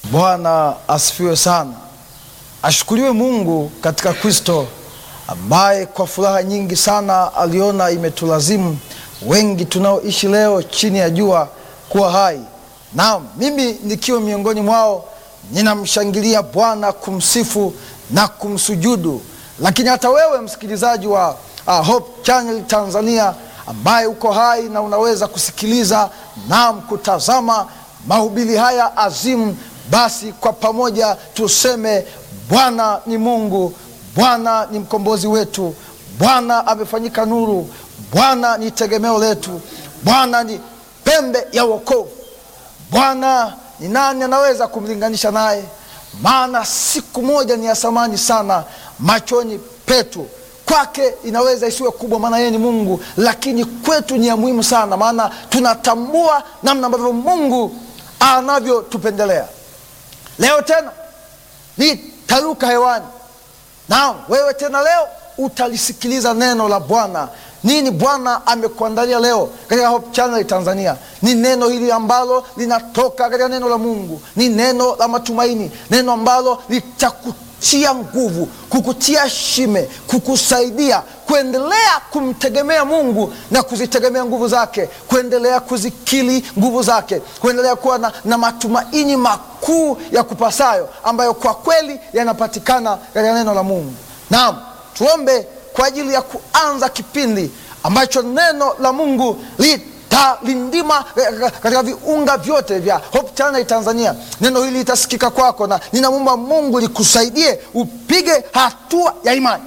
Bwana asifiwe sana. Ashukuriwe Mungu katika Kristo ambaye kwa furaha nyingi sana aliona imetulazimu wengi tunaoishi leo chini ya jua kuwa hai. Naam, mimi nikiwa miongoni mwao ninamshangilia Bwana, kumsifu na kumsujudu. Lakini hata wewe msikilizaji wa uh, Hope Channel Tanzania ambaye uko hai na unaweza kusikiliza na kutazama mahubiri haya azimu, basi kwa pamoja tuseme Bwana ni Mungu, Bwana ni mkombozi wetu, Bwana amefanyika nuru, Bwana ni tegemeo letu, Bwana ni pembe ya wokovu. Bwana ni nani anaweza kumlinganisha naye? Maana siku moja ni ya thamani sana machoni petu. Kwake inaweza isiwe kubwa, maana yeye ni Mungu, lakini kwetu ni ya muhimu sana, maana tunatambua namna ambavyo Mungu anavyotupendelea. Leo tena nitaruka hewani, naam, wewe tena leo utalisikiliza neno la Bwana. Nini Bwana amekuandalia leo katika Hope Channel Tanzania? Ni neno hili ambalo linatoka katika neno la Mungu, ni neno la matumaini, neno ambalo litakutia nguvu, kukutia shime, kukusaidia kuendelea kumtegemea Mungu na kuzitegemea nguvu zake, kuendelea kuzikili nguvu zake, kuendelea kuwa na, na matumaini makuu ya kupasayo ambayo kwa kweli yanapatikana katika neno la Mungu. Naam, tuombe kwa ajili ya kuanza kipindi ambacho neno la Mungu litalindima katika viunga vyote vya Hope Channel Tanzania. Neno hili litasikika kwako, na ninamwomba Mungu likusaidie upige hatua ya imani,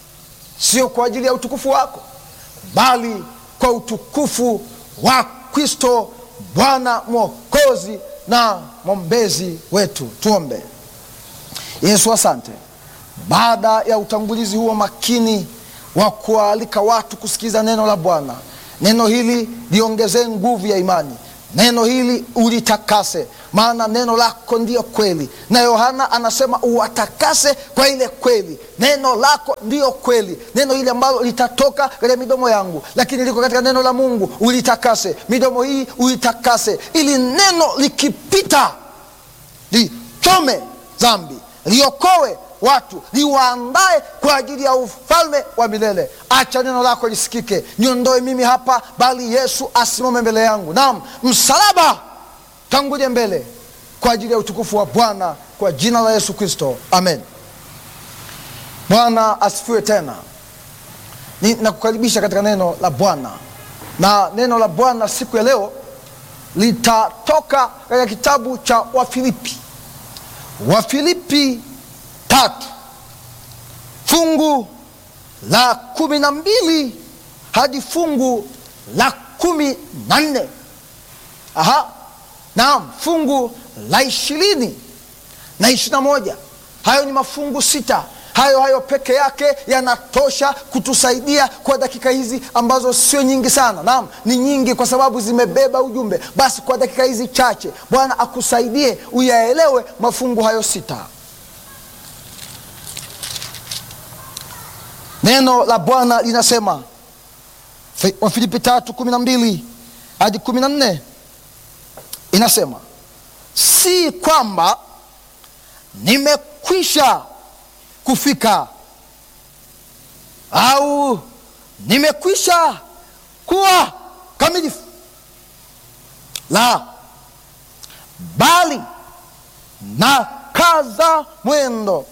sio kwa ajili ya utukufu wako, bali kwa utukufu wa Kristo Bwana Mwokozi na mwombezi wetu. Tuombe. Yesu, asante baada ya utangulizi huo makini wa kuwaalika watu kusikiza neno la Bwana, neno hili liongezee nguvu ya imani, neno hili ulitakase, maana neno lako ndiyo kweli, na Yohana anasema uwatakase kwa ile kweli. Neno lako ndiyo kweli, neno hili ambalo litatoka katika midomo yangu, lakini liko katika neno la Mungu. Ulitakase midomo hii, uitakase, ili neno likipita lichome dhambi, liokoe watu liwaandae kwa ajili ya ufalme wa milele. Acha neno lako lisikike, niondoe mimi hapa, bali Yesu asimame mbele yangu. Naam, msalaba tangulie mbele kwa ajili ya utukufu wa Bwana, kwa jina la Yesu Kristo, amen. Bwana asifiwe. Tena nakukaribisha katika neno la Bwana, na neno la Bwana siku ya leo litatoka katika kitabu cha Wafilipi, Wafilipi tatu fungu la kumi na mbili hadi fungu la kumi na nne Aha, naam, fungu la ishirini na ishirini na moja Hayo ni mafungu sita. Hayo hayo peke yake yanatosha kutusaidia kwa dakika hizi ambazo sio nyingi sana. Naam, ni nyingi kwa sababu zimebeba ujumbe. Basi kwa dakika hizi chache, Bwana akusaidie uyaelewe mafungu hayo sita. Neno la Bwana linasema Wafilipi tatu kumi na mbili hadi kumi na nne inasema, si kwamba nimekwisha kufika au nimekwisha kuwa kamilifu, la, bali na kaza mwendo,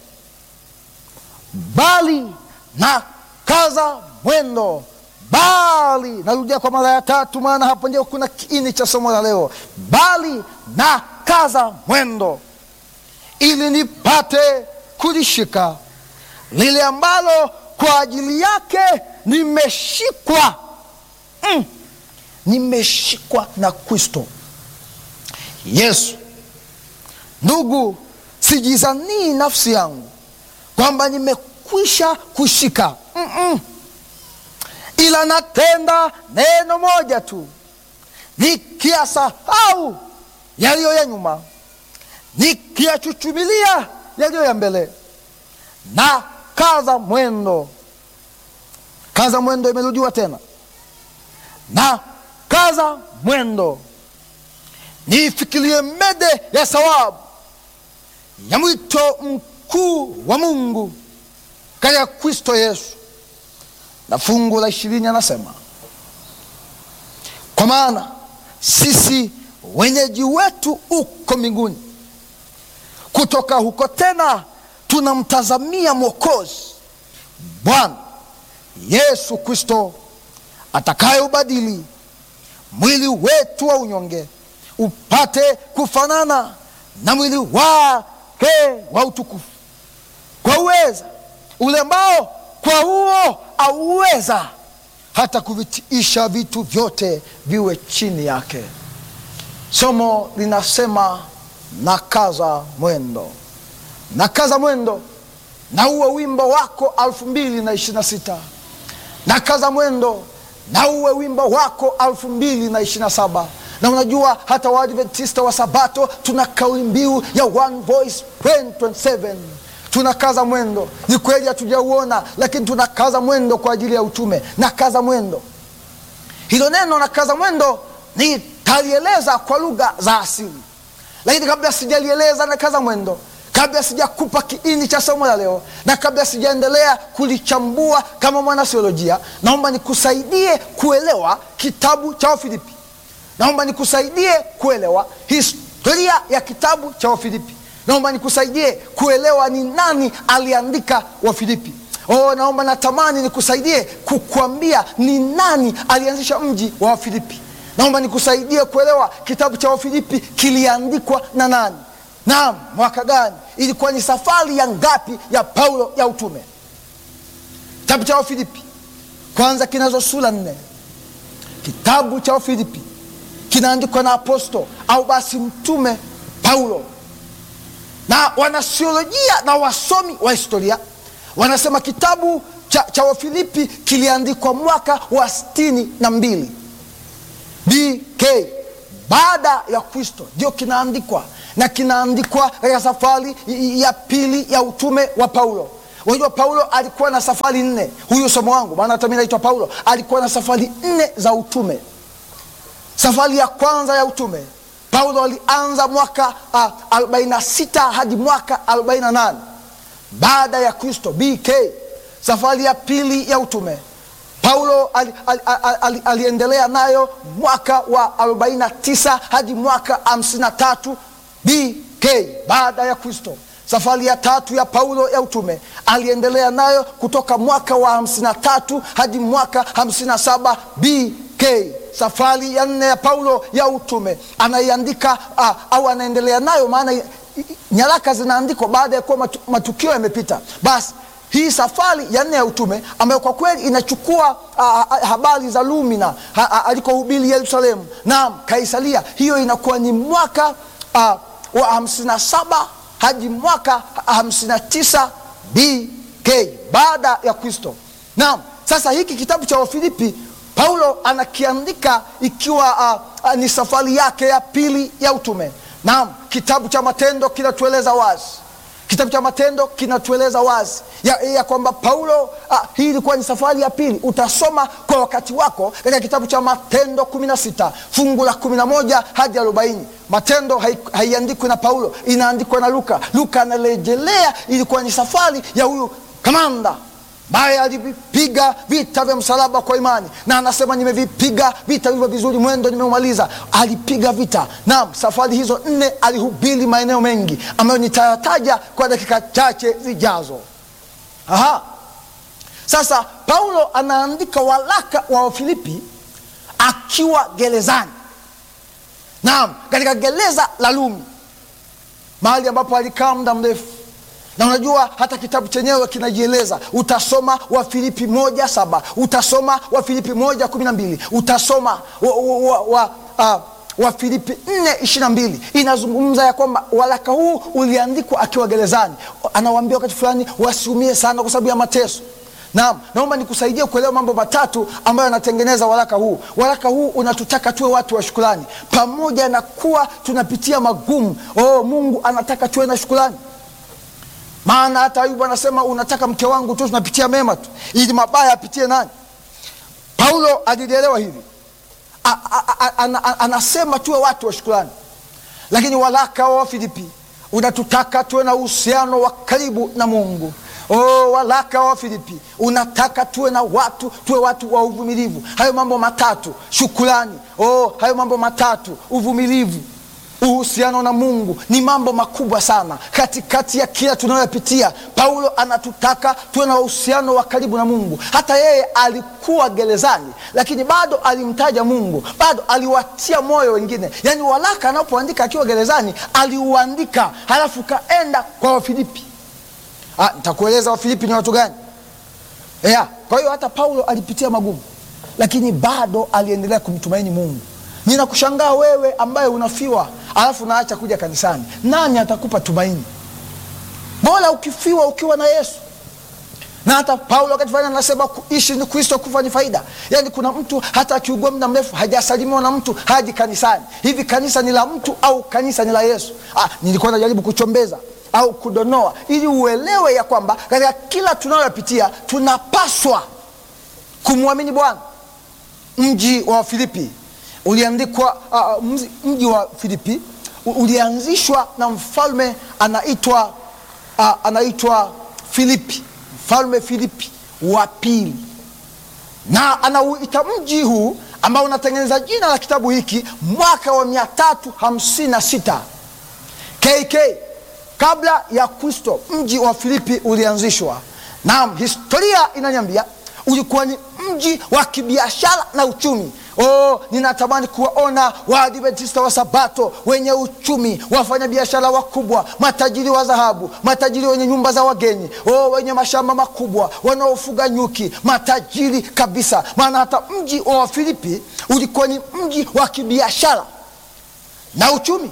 bali na kaza mwendo, bali. Narudia kwa mara ya tatu, maana hapo ndio kuna kiini cha somo la leo. Bali na kaza mwendo, ili nipate kulishika lile ambalo kwa ajili yake nimeshikwa. Mm, nimeshikwa na Kristo Yesu. Ndugu, sijizanii nafsi yangu kwamba nimekwisha kushika mm -mm. Ila natenda neno moja tu, nikiyasahau yaliyo ya nyuma, nikiyachuchumilia yaliyo ya mbele, na kaza mwendo. Kaza mwendo imerudiwa tena, na kaza mwendo niifikirie mede ya sawabu ya mwito mkuu wa Mungu katika Kristo Yesu, na fungu la ishirini anasema kwa maana sisi wenyeji wetu uko mbinguni, kutoka huko tena tunamtazamia Mwokozi Bwana Yesu Kristo atakayeubadili mwili wetu wa unyonge upate kufanana na mwili wake wa utukufu, kwa uweza ule ambao kwa huo auweza hata kuvitiisha vitu vyote viwe chini yake. Somo linasema nakaza mwendo, nakaza mwendo na uwe wimbo wako elfu mbili na ishirini na sita nakaza mwendo na uwe wimbo wako elfu mbili na ishirini na saba na unajua hata Waadventista wa Sabato tuna kauli mbiu ya One Voice 2027 tunakaza mwendo. Ni kweli hatujauona, lakini tunakaza mwendo kwa ajili ya utume. Nakaza mwendo, hilo neno nakaza mwendo nitalieleza kwa lugha za asili, lakini kabla sijalieleza nakaza mwendo kabla sijakupa kiini cha somo la leo na kabla sijaendelea kulichambua kama mwanasiolojia, naomba nikusaidie kuelewa kitabu cha Wafilipi. Naomba nikusaidie kuelewa historia ya kitabu cha Wafilipi. Naomba nikusaidie kuelewa ni nani aliandika Wafilipi. Oh, naomba natamani nikusaidie kukuambia ni nani alianzisha mji wa Wafilipi. Naomba nikusaidie kuelewa kitabu cha Wafilipi kiliandikwa na nani Naam, mwaka gani? Ilikuwa ni safari ya ngapi ya Paulo ya utume? Kitabu cha Wafilipi kwanza kinazo sura nne. Kitabu cha Wafilipi kinaandikwa na aposto au basi mtume Paulo, na wanasiolojia na wasomi wa historia wanasema kitabu cha, cha Wafilipi kiliandikwa mwaka wa sitini na mbili BK baada ya Kristo, ndio kinaandikwa na kinaandikwa katika safari ya pili ya utume wa Paulo. Unajua, Paulo alikuwa na safari nne. Huyu somo wangu, maana hata mimi naitwa Paulo, alikuwa na safari nne za utume. Safari ya kwanza ya utume Paulo alianza mwaka uh, 46 hadi mwaka 48 baada ya Kristo BK. Safari ya pili ya utume Paulo ali, ali, ali, ali, aliendelea nayo mwaka wa 49 hadi mwaka 53 BK baada ya Kristo. Safari ya tatu ya Paulo ya utume aliendelea nayo kutoka mwaka wa 53 hadi mwaka 57 BK. Safari ya nne ya Paulo ya utume anaiandika uh, au anaendelea nayo, maana nyaraka zinaandikwa baada ya kuwa matu, matukio yamepita. Basi hii safari ya nne ya utume ambayo kwa kweli inachukua uh, habari za Lumina alikohubiri Yerusalemu na Kaisaria, hiyo inakuwa ni mwaka uh, wa hamsini na saba hadi mwaka hamsini na tisa BK baada ya Kristo. Naam, sasa hiki kitabu cha Wafilipi Paulo anakiandika ikiwa uh, uh, ni safari yake ya pili ya utume. Naam, kitabu cha Matendo kinatueleza wazi kitabu cha Matendo kinatueleza wazi ya, ya kwamba Paulo ah, hii ilikuwa ni safari ya pili. Utasoma kwa wakati wako katika kitabu cha Matendo kumi na sita fungu la kumi na moja hadi arobaini. Matendo haiandikwi na Paulo, inaandikwa na Luka. Luka anarejelea ilikuwa ni safari ya huyu kamanda ambaye alivipiga vita vya msalaba kwa imani, na anasema nimevipiga vita hivyo vizuri, mwendo nimeumaliza. Alipiga vita. Naam, safari hizo nne alihubiri maeneo mengi ambayo nitayataja kwa dakika chache zijazo. Aha, sasa Paulo anaandika waraka wa Wafilipi akiwa gerezani. Naam, katika gereza la Rumi, mahali ambapo alikaa muda mrefu na unajua hata kitabu chenyewe kinajieleza. Utasoma Wafilipi moja saba utasoma Wafilipi moja kumi na mbili utasoma wa, wa, wa, uh, Wafilipi nne ishirini na mbili inazungumza ya kwamba waraka huu uliandikwa akiwa gerezani. Anawaambia wakati fulani wasiumie sana kwa sababu ya mateso. Naam, naomba nikusaidie kuelewa mambo matatu ambayo yanatengeneza waraka huu. Waraka huu unatutaka tuwe watu wa shukrani, pamoja na kuwa tunapitia magumu. Oh, Mungu anataka tuwe na shukrani maana hata Ayubu anasema unataka mke wangu tu tunapitia mema tu, ili mabaya apitie nani? Paulo alilielewa hivi, a, a, a, a, a, anasema tuwe watu wa shukrani. Lakini waraka wa Wafilipi unatutaka tuwe na uhusiano wa karibu na Mungu. Oh, waraka wa Filipi unataka tuwe na watu tuwe watu wa uvumilivu. Hayo mambo matatu, shukrani. Oh, hayo mambo matatu, uvumilivu, uhusiano na Mungu ni mambo makubwa sana katikati ya kila tunayopitia. Paulo anatutaka tuwe na uhusiano wa karibu na Mungu. Hata yeye alikuwa gerezani, lakini bado alimtaja Mungu, bado aliwatia moyo wengine. Yaani waraka anapoandika akiwa gerezani aliuandika, halafu kaenda kwa Wafilipi. Ah, nitakueleza Wafilipi ni watu gani? Yeah. Kwa hiyo hata Paulo alipitia magumu, lakini bado aliendelea kumtumaini Mungu. Ninakushangaa wewe ambaye unafiwa alafu naacha kuja kanisani, nani atakupa tumaini? Bora ukifiwa ukiwa na Yesu. Na hata Paulo wakati fulani anasema kuishi ni Kristo, kufa ni faida. Yaani kuna mtu hata akiugua muda mrefu hajasalimiwa na mtu haji kanisani. Hivi kanisa ni la mtu au kanisa ni la Yesu? Ah, nilikuwa najaribu kuchombeza au kudonoa ili uelewe ya kwamba katika kila tunayopitia tunapaswa kumwamini Bwana. Mji wa Filipi uliandikwa uh, mji wa Filipi ulianzishwa na mfalme anaitwa uh, anaitwa Filipi, mfalme Filipi wa pili, na anauita mji huu ambao unatengeneza jina la kitabu hiki mwaka wa mia tatu hamsini na sita KK kabla ya Kristo. Mji wa Filipi ulianzishwa. Naam, historia inaniambia ulikuwa ni mji wa kibiashara na uchumi. Oh, ninatamani kuwaona Waadventista wa Sabato wenye uchumi, wafanya biashara wakubwa, matajiri wa dhahabu, matajiri wenye nyumba za wageni, oh, wenye mashamba makubwa, wanaofuga nyuki, matajiri kabisa. Maana hata mji wa Wafilipi ulikuwa ni mji wa kibiashara na uchumi.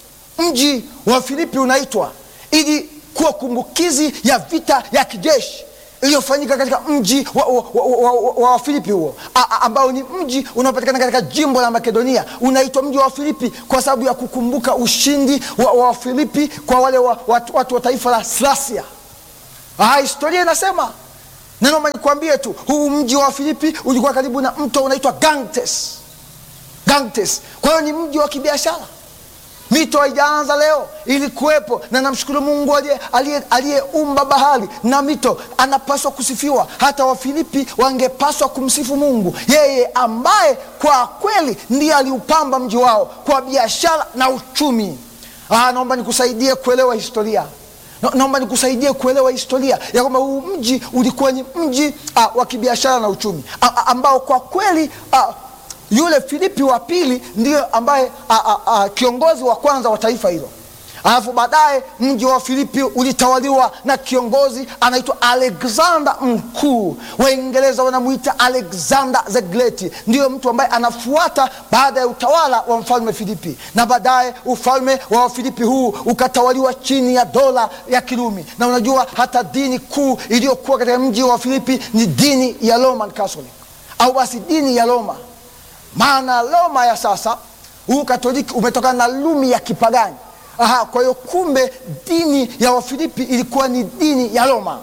Mji wa Filipi unaitwa ili kuwa kumbukizi ya vita ya kijeshi iliyofanyika katika mji wa, wa, wa, wa, wa, wa Filipi huo ambao ni mji unaopatikana katika jimbo la Makedonia. Unaitwa mji wa Filipi kwa sababu ya kukumbuka ushindi wa, wa Filipi kwa wale wa, watu, watu wa taifa la Slasia. Ah, historia inasema neno, nikwambie tu, huu mji wa Filipi ulikuwa karibu na mto unaitwa Ganges. Ganges, kwa hiyo ni mji wa kibiashara. Mito haijaanza leo, ilikuwepo, na namshukuru Mungu aliyeumba bahari na mito, anapaswa kusifiwa. Hata Wafilipi wangepaswa kumsifu Mungu, yeye ambaye kwa kweli ndiye aliupamba mji wao kwa biashara na uchumi. Ah, naomba nikusaidie kuelewa historia na, naomba nikusaidie kuelewa historia ya kwamba huu mji ulikuwa ni mji ah, wa kibiashara na uchumi ah, ambao kwa kweli ah, yule Filipi wa pili ndiyo ambaye a, a, a, kiongozi wa kwanza wa taifa hilo. Alafu baadaye mji wa Filipi ulitawaliwa na kiongozi anaitwa Alexander Mkuu. Waingereza wanamwita Alexander the Great, ndiyo mtu ambaye anafuata baada ya utawala wa mfalme Filipi, na baadaye ufalme wa Filipi huu ukatawaliwa chini ya dola ya Kirumi. Na unajua hata dini kuu iliyokuwa katika mji wa Filipi ni dini ya Roman Catholic, au basi dini ya Roma maana Roma ya sasa huu Katoliki umetokana na Rumi ya kipagani. Aha, kwa hiyo kumbe dini ya Wafilipi ilikuwa ni dini ya Roma,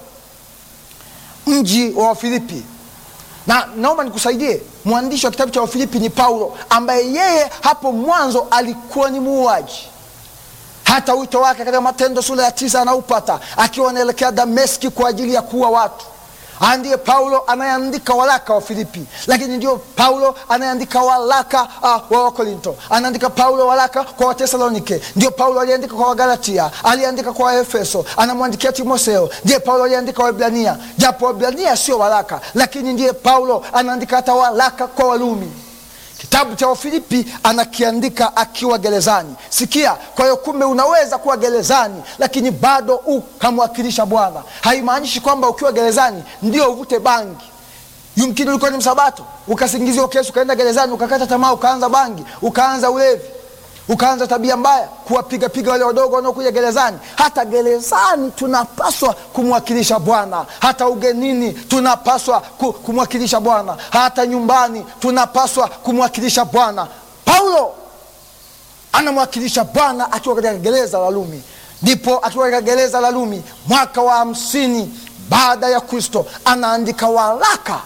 mji wa Wafilipi. Na naomba nikusaidie, mwandishi wa kitabu cha Wafilipi ni Paulo, ambaye yeye hapo mwanzo alikuwa ni muuaji. Hata wito wake katika Matendo sura ya tisa anaupata akiwa anaelekea Dameski kwa ajili ya kuua watu ndiye Paulo anayeandika waraka wa Filipi, lakini ndio Paulo anayeandika waraka uh, wa Wakorinto, anaandika Paulo waraka kwa Watesalonike, ndio Paulo aliandika kwa Wagalatia, aliandika kwa Waefeso, anamwandikia Timotheo, ndiye Paulo aliandika Waebrania, japo Waebrania sio waraka, lakini ndiye Paulo anaandika hata waraka kwa Warumi. Kitabu cha Wafilipi anakiandika akiwa gerezani. Sikia, kwa hiyo kumbe unaweza kuwa gerezani lakini bado ukamwakilisha Bwana. Haimaanishi kwamba ukiwa gerezani ndio uvute bangi. Yumkini ulikuwa ni msabato ukasingiziwa kesi, ukaenda gerezani, ukakata tamaa, ukaanza bangi, ukaanza ulevi, ukaanza tabia mbaya, kuwapigapiga wale wadogo wanaokuja gerezani. Hata gerezani tunapaswa kumwakilisha Bwana, hata ugenini tunapaswa kumwakilisha Bwana, hata nyumbani tunapaswa kumwakilisha Bwana. Paulo anamwakilisha Bwana akiwa katika gereza la Rumi. Ndipo akiwa katika gereza la Rumi mwaka wa hamsini baada ya Kristo anaandika waraka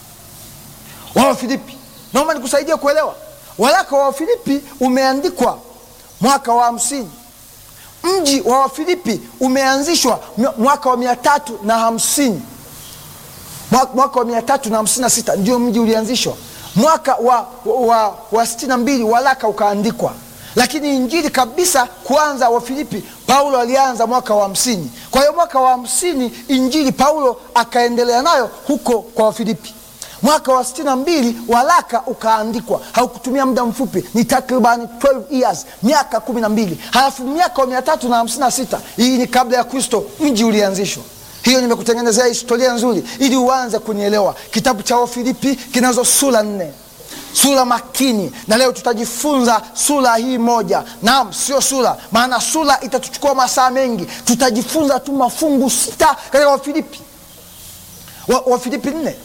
wa Wafilipi. Naomba nikusaidie kuelewa waraka wa Wafilipi umeandikwa mwaka wa hamsini mji wa wafilipi umeanzishwa mwaka wa mia tatu na hamsini mwaka wa mia tatu na hamsini na sita ndio mji ulianzishwa mwaka wa, wa, wa sitini na mbili waraka ukaandikwa lakini injili kabisa kuanza wafilipi paulo alianza mwaka wa hamsini kwa hiyo mwaka wa hamsini injili paulo akaendelea nayo huko kwa wafilipi mwaka wa sitini na mbili waraka ukaandikwa haukutumia muda mfupi ni takribani 12 years miaka kumi na mbili halafu miaka wa mia tatu na hamsini na sita hii ni kabla ya kristo mji ulianzishwa hiyo nimekutengenezea historia nzuri ili uanze kunielewa kitabu cha wafilipi kinazo sura nne sura makini na leo tutajifunza sura hii moja naam sio sura maana sura itatuchukua masaa mengi tutajifunza tu mafungu sita katika wafilipi wafilipi wa nne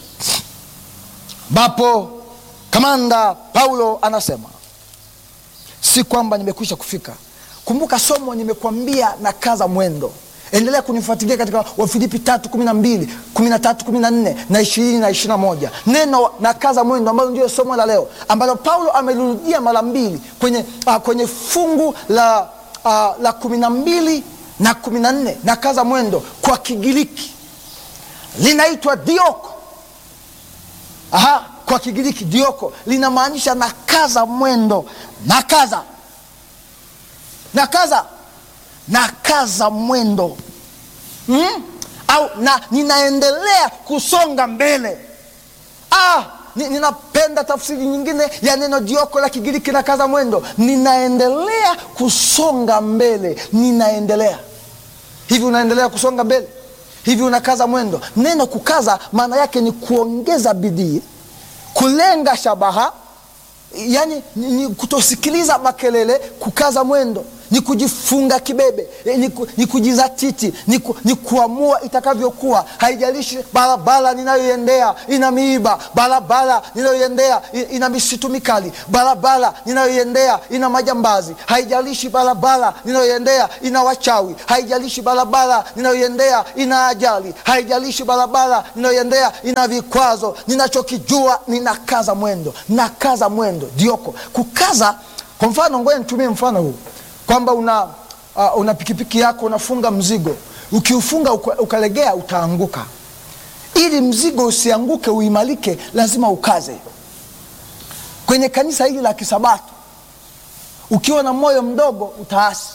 ambapo kamanda paulo anasema si kwamba nimekwisha kufika kumbuka somo nimekwambia na kaza mwendo endelea kunifuatilia katika wafilipi tatu kumi na mbili kumi na tatu kumi na nne na ishirini na ishiri na moja neno na kaza mwendo ambalo ndio somo la leo ambalo paulo amelirudia mara mbili kwenye, uh, kwenye fungu la, uh, la kumi na mbili na kumi na nne na kaza mwendo kwa kigiriki linaitwa dioko Aha, kwa kigiriki dioko linamaanisha na kaza mwendo na kaza na kaza na kaza mwendo hmm? au na ninaendelea kusonga mbele ah, ni, ninapenda tafsiri nyingine ya neno dioko la kigiriki na kaza mwendo ninaendelea kusonga mbele ninaendelea hivi unaendelea kusonga mbele hivi unakaza mwendo neno kukaza maana yake ni kuongeza bidii kulenga shabaha yani ni, ni kutosikiliza makelele kukaza mwendo ni kujifunga kibebe ni, ku, ni kujizatiti ni, ku, ni kuamua itakavyokuwa haijalishi barabara ninayoiendea ina miiba barabara ninayoiendea ina misitu mikali barabara ninayoiendea ina majambazi haijalishi barabara ninayoiendea ina wachawi haijalishi barabara ninayoiendea ina ajali haijalishi barabara ninayoiendea ina vikwazo ninachokijua ninakaza mwendo nakaza mwendo dioko kukaza kwa mfano ngoja nitumie mfano huu kwamba una, uh, una pikipiki yako unafunga mzigo ukiufunga uka, ukalegea utaanguka ili mzigo usianguke uimarike lazima ukaze kwenye kanisa hili la kisabato ukiwa na moyo mdogo utaasi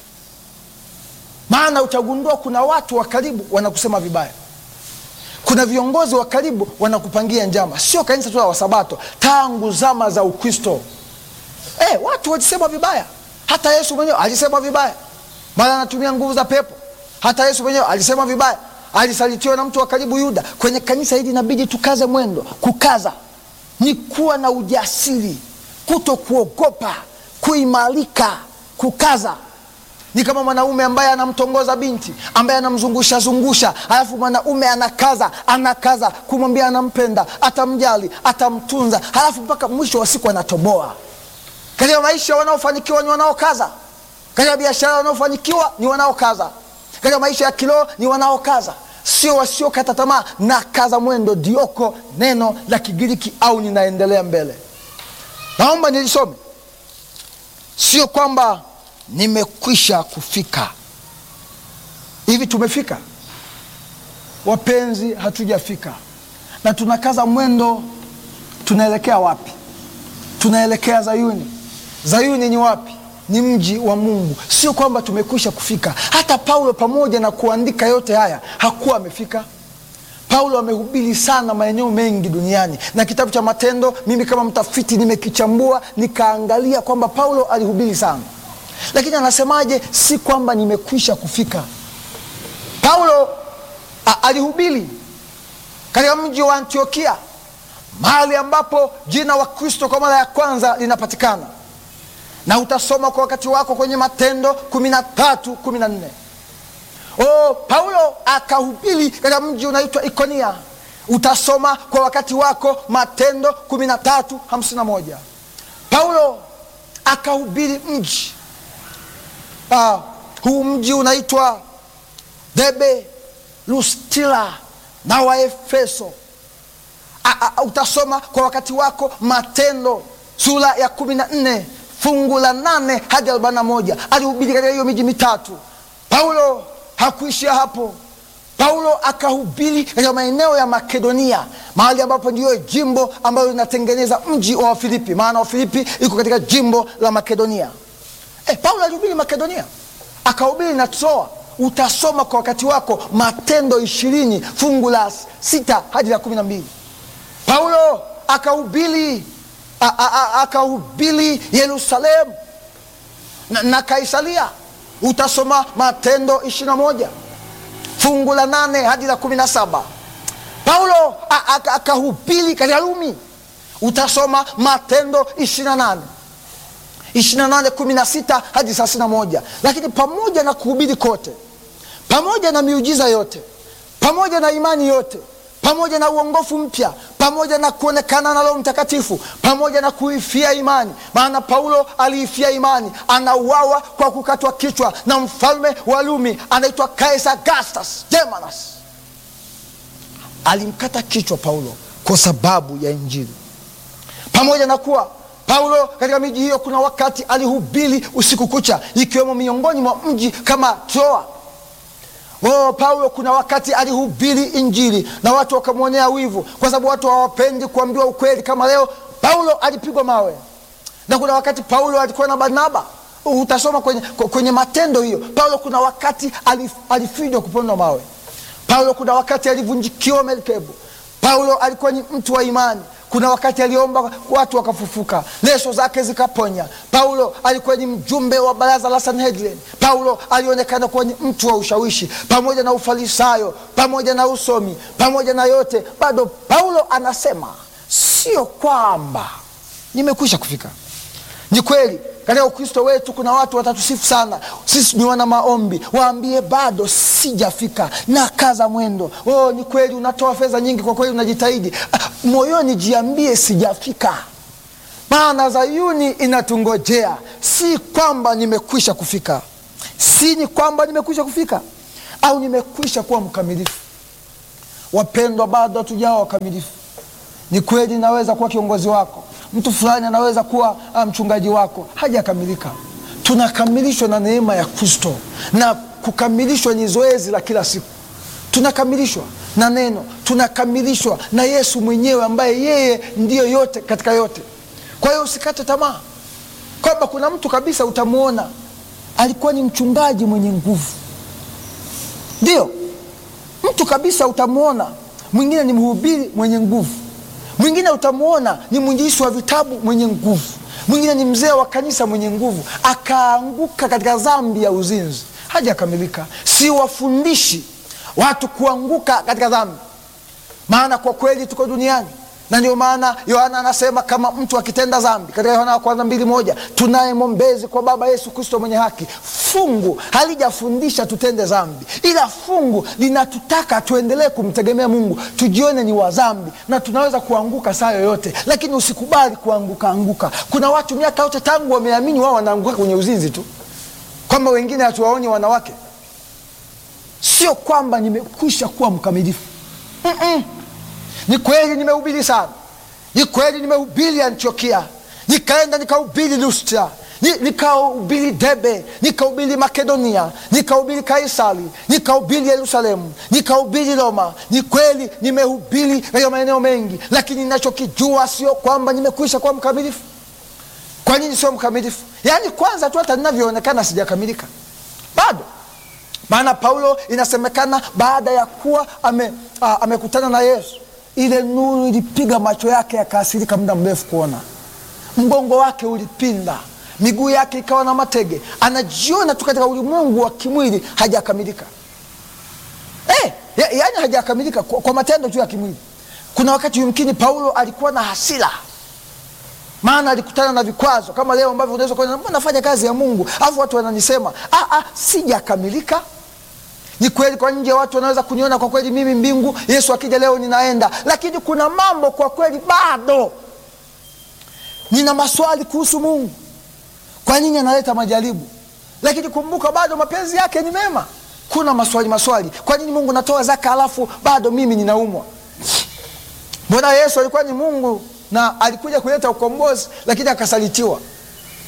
maana utagundua kuna watu wa karibu wanakusema vibaya kuna viongozi wa karibu wanakupangia njama sio kanisa tu la wasabato tangu zama za ukristo hey, watu walisema vibaya hata yesu mwenyewe alisema vibaya mara anatumia nguvu za pepo hata yesu mwenyewe alisema vibaya alisalitiwa na mtu wa karibu yuda kwenye kanisa hili inabidi tukaze mwendo kukaza ni kuwa na ujasiri kuto kuogopa kuimarika kukaza ni kama mwanaume ambaye anamtongoza binti ambaye anamzungusha zungusha alafu mwanaume anakaza anakaza kumwambia anampenda atamjali atamtunza halafu mpaka mwisho wa siku anatoboa katika maisha wanaofanikiwa ni wanaokaza katika biashara wanaofanikiwa ni wanaokaza katika maisha ya kiroho ni wanaokaza sio wasiokata tamaa na kaza mwendo dioko neno la kigiriki au ninaendelea mbele naomba nilisome sio kwamba nimekwisha kufika hivi tumefika wapenzi hatujafika na tunakaza mwendo tunaelekea wapi tunaelekea zayuni zayuni ni wapi ni mji wa mungu sio kwamba tumekwisha kufika hata paulo pamoja na kuandika yote haya hakuwa amefika paulo amehubiri sana maeneo mengi duniani na kitabu cha matendo mimi kama mtafiti nimekichambua nikaangalia kwamba paulo alihubiri sana lakini anasemaje si kwamba nimekwisha kufika paulo a, alihubiri katika mji wa antiokia mahali ambapo jina wa kristo kwa mara ya kwanza linapatikana na utasoma kwa wakati wako kwenye matendo kumi na tatu kumi na nne o paulo akahubiri katika mji unaitwa ikonia utasoma kwa wakati wako matendo kumi na tatu hamsini na moja paulo akahubiri mji uh, huu mji unaitwa debe lustila na waefeso a, a, utasoma kwa wakati wako matendo sura ya kumi na nne fungu la nane hadi arobaini na moja alihubiri katika hiyo miji mitatu. Paulo hakuishia hapo. Paulo akahubiri katika maeneo ya Makedonia, mahali ambapo ndiyo jimbo ambalo linatengeneza mji wa Wafilipi, maana Wafilipi iko katika jimbo la Makedonia. E, Paulo alihubiri Makedonia, akahubiri na Troa. Utasoma kwa wakati wako Matendo ishirini fungu la sita hadi la kumi na mbili. Paulo akahubiri akahubiri Yerusalemu na, na Kaisaria. Utasoma Matendo ishirini na moja fungu la nane hadi la kumi na saba. Paulo akahubiri katika Rumi. Utasoma Matendo ishirini na nane ishirini na nane kumi na sita hadi thelathini na moja. Lakini pamoja na kuhubiri kote, pamoja na miujiza yote, pamoja na imani yote pamoja na uongofu mpya, pamoja na kuonekana na Roho Mtakatifu, pamoja na kuifia imani. Maana Paulo aliifia imani, anauawa kwa kukatwa kichwa na mfalme wa Rumi anaitwa Kaisar Augustus Germanus. Alimkata kichwa Paulo kwa sababu ya Injili. Pamoja na kuwa Paulo katika miji hiyo, kuna wakati alihubiri usiku kucha, ikiwemo miongoni mwa mji kama Troa. Oh, Paulo kuna wakati alihubiri Injili na watu wakamwonea wivu, kwa sababu watu hawapendi kuambiwa ukweli. Kama leo Paulo alipigwa mawe, na kuna wakati Paulo alikuwa na Barnaba. Utasoma kwenye, kwenye Matendo hiyo. Paulo kuna wakati alif, alifidwa kupondwa mawe. Paulo kuna wakati alivunjikiwa merikebu. Paulo alikuwa ni mtu wa imani. Kuna wakati aliomba watu wakafufuka, leso zake zikaponya. Paulo alikuwa ni mjumbe wa baraza la Sanhedrin. Paulo alionekana kuwa ni mtu wa ushawishi, pamoja na ufarisayo, pamoja na usomi, pamoja na yote, bado Paulo anasema sio kwamba nimekwisha kufika. Ni kweli katika Ukristo wetu kuna watu watatusifu sana, sisi ni wana maombi, waambie bado sijafika, na kaza mwendo. Oh, ni kweli unatoa fedha nyingi, kwa kweli unajitahidi. Ah, moyoni jiambie sijafika, maana Zayuni inatungojea. Si kwamba nimekwisha kufika, si ni kwamba nimekwisha kufika au nimekwisha kuwa mkamilifu. Wapendwa, bado hatujawa wakamilifu. Ni kweli naweza kuwa kiongozi wako mtu fulani anaweza kuwa mchungaji wako, hajakamilika. Tunakamilishwa na neema ya Kristo, na kukamilishwa ni zoezi la kila siku. Tunakamilishwa na neno, tunakamilishwa na Yesu mwenyewe ambaye yeye ndiyo yote katika yote. Kwa hiyo usikate tamaa kwamba kuna mtu kabisa utamwona alikuwa ni mchungaji mwenye nguvu, ndio mtu kabisa utamwona mwingine ni mhubiri mwenye nguvu mwingine utamwona ni mwinjilisti wa vitabu mwenye nguvu, mwingine ni mzee wa kanisa mwenye nguvu, akaanguka katika dhambi ya uzinzi, hajakamilika. Si wafundishi watu kuanguka katika dhambi, maana kwa kweli tuko duniani, na ndio maana Yohana anasema kama mtu akitenda dhambi, katika Yohana wa kwanza mbili moja, tunaye mwombezi kwa Baba, Yesu Kristo mwenye haki. Fungu halijafundisha tutende dhambi, ila fungu linatutaka tuendelee kumtegemea Mungu, tujione ni wa dhambi na tunaweza kuanguka saa yoyote, lakini usikubali kuanguka anguka. Kuna watu miaka yote tangu wameamini wao wanaanguka kwenye uzinzi tu, kwamba wengine hatuwaoni wanawake. Sio kwamba nimekwisha kuwa mkamilifu mm -mm. Ni kweli nimehubiri sana, ni kweli nimehubiri Antiokia, nikaenda nikahubiri Lustra, nikahubiri Debe, nikahubiri Makedonia, nikahubiri Kaisari, nikahubiri Yerusalemu, nikahubiri Roma. Ni kweli nimehubiri katika maeneo mengi, lakini ninachokijua sio kwamba nimekwisha kuwa mkamilifu. Kwa nini sio mkamilifu? Yaani kwanza tu hata ninavyoonekana sijakamilika bado maana Paulo inasemekana baada ya kuwa ame, a, amekutana na Yesu, ile nuru ilipiga macho yake yakaasirika muda mrefu kuona, mgongo wake ulipinda, miguu yake ikawa na matege, anajiona tu katika ulimwengu wa kimwili hajakamilika. Eh, ya, yaani hajakamilika kwa, kwa matendo tu ya kimwili. Kuna wakati yumkini Paulo alikuwa na hasira maana alikutana na vikwazo kama leo ambavyo unaweza kuona, mbona nafanya kazi ya Mungu alafu watu wananisema ah, ah, sijakamilika. Ni kweli kwa nje watu wanaweza kuniona kwa kweli mimi mbingu, Yesu akija leo ninaenda, lakini kuna mambo kwa kweli bado nina maswali kuhusu Mungu. Kwa nini analeta majaribu? Lakini kumbuka, bado mapenzi yake ni mema. Kuna maswali maswali, kwa nini Mungu natoa zaka alafu bado mimi ninaumwa? Mbona Yesu alikuwa ni Mungu na alikuja kuleta ukombozi lakini akasalitiwa.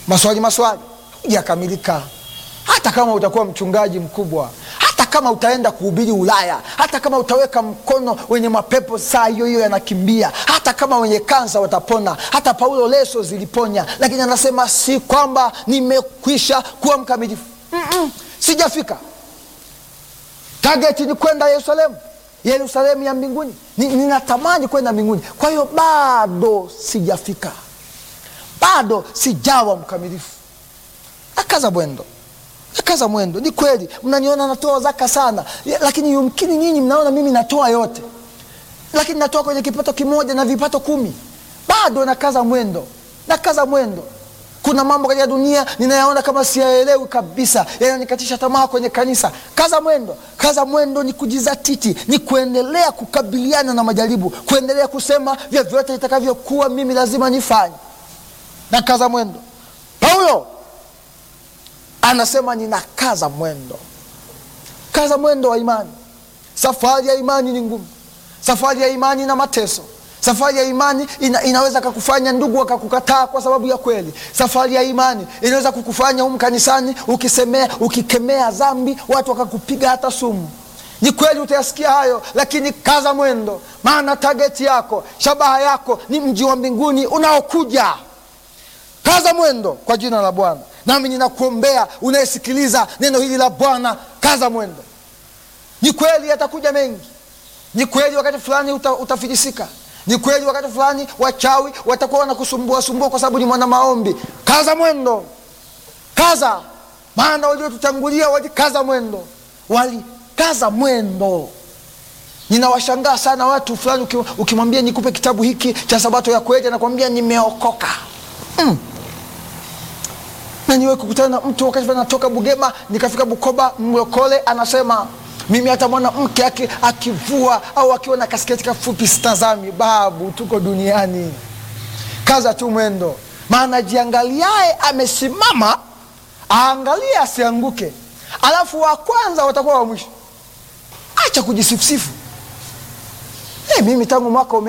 maswali maswali, hujakamilika. Hata kama utakuwa mchungaji mkubwa, hata kama utaenda kuhubiri Ulaya, hata kama utaweka mkono wenye mapepo saa hiyo hiyo yanakimbia, hata kama wenye kansa watapona, hata Paulo leso ziliponya, lakini anasema si kwamba nimekwisha kuwa mkamilifu. Mm-mm, sijafika. Tageti ni kwenda Yerusalemu, Yerusalemu ya mbinguni. Ni- Ninatamani kwenda mbinguni, kwa hiyo bado sijafika, bado sijawa mkamilifu. Nakaza mwendo, nakaza mwendo. Ni kweli mnaniona natoa zaka sana, ya- lakini yumkini nyinyi mnaona mimi natoa yote, lakini natoa kwenye kipato kimoja na vipato kumi. Bado nakaza mwendo, nakaza mwendo. Kuna mambo katika dunia ninayaona kama siyaelewi kabisa, yananikatisha tamaa kwenye kanisa. Kaza mwendo, kaza mwendo ni kujizatiti, ni kuendelea kukabiliana na majaribu, kuendelea kusema vyovyote itakavyokuwa, mimi lazima nifanye. Na kaza mwendo. Paulo anasema ninakaza mwendo, kaza mwendo wa imani. Safari ya imani ni ngumu, safari ya imani na mateso Safari ya imani ina, inaweza kakufanya ndugu wakakukataa kwa sababu ya kweli. Safari ya imani inaweza kukufanya humu kanisani ukisemea, ukikemea dhambi watu wakakupiga hata sumu. Ni kweli utayasikia hayo, lakini kaza mwendo, maana tageti yako, shabaha yako ni mji wa mbinguni unaokuja. Kaza mwendo kwa jina la Bwana. Nami ninakuombea unayesikiliza neno hili la Bwana, kaza mwendo. Ni kweli yatakuja mengi, ni kweli wakati fulani uta, utafilisika ni kweli wakati fulani wachawi watakuwa wanakusumbua sumbua kwa sababu ni mwana maombi. Kaza mwendo, kaza, maana waliotutangulia walikaza mwendo, walikaza mwendo. Ninawashangaa sana watu fulani, ukimwambia nikupe kitabu hiki cha Sabato ya kweli, anakwambia nimeokoka. mm. na niwe kukutana na mtu wakati fulani natoka Bugema nikafika Bukoba, mlokole anasema mimi hata mwanamke akivua au akiwa na kasketi kafupi sitazami. Babu, tuko duniani, kaza tu mwendo, maana jiangaliaye amesimama aangalie asianguke, alafu wa kwanza watakuwa wa mwisho. Acha kujisifusifu. Hey, mimi tangu mwaka ume